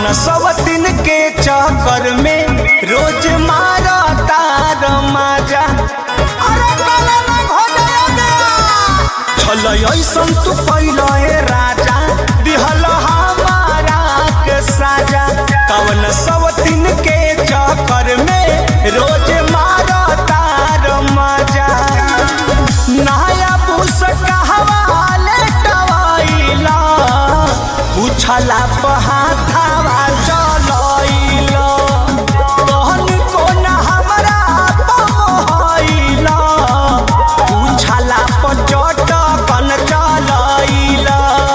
सवतिन के चक्कर में रोज मारा तार माजा अरे काला ना हो जाया गया छल ऐसन तू कैल हे राजा दिहल हमारा के साजा कवन सवतिन के चक्कर में रोज मारा तार माजा नया पुस कहवा लेटवाइला पूछला पहाथावा चलइला तहन कोन हमरा पमहइला पूछला पचट कन चलइला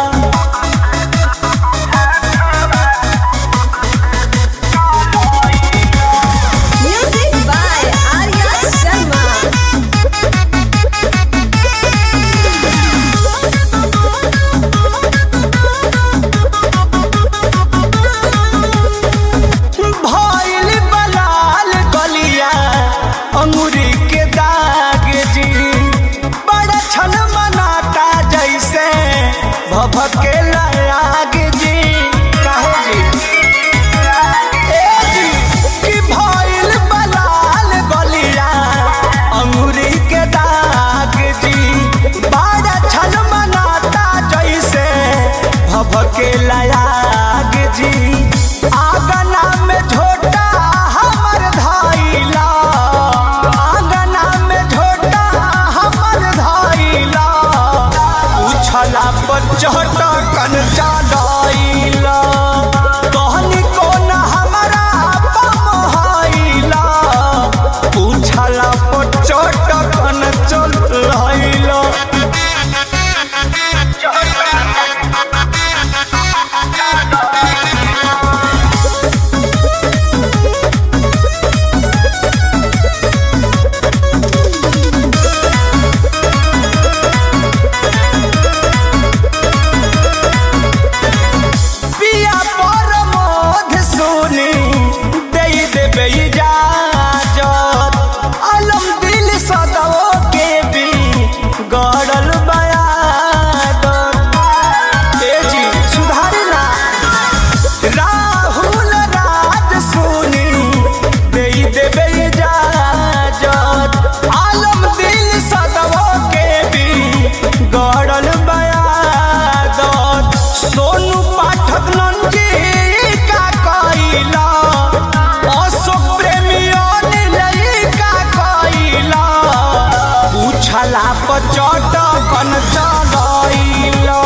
Music by Arya Sharma. भइल बलाल गलिया अंगूरी के दाग जी बड़ा छन मनाता जैसे भभके आग जी काहे जी ए जी कि भइल बलाल गलिया अंगूरी के दाग जी बड़ा छन मनाता जैसे भभके आग जी आगना में झोटा हमर धइला आगना में झोटा हमर धइला उछला पर चढ़ कन चलइला कहनी कोन हमरा पमहइला उछला पर चढ़ कन चलइला पिया पर मोध सोनी दे देबे इजाजत अलम दिल सदाओ के भी गड़ल बयादत ए जी सुधारी ना राहुल राज सोनी दे देबे इजाजत आलम दिल सदाओ के भी गड़ल बयादत सोनू पाठक नंजी का कइला अशोक प्रेमी अनिल का कइला पूछला पचट कन चलइला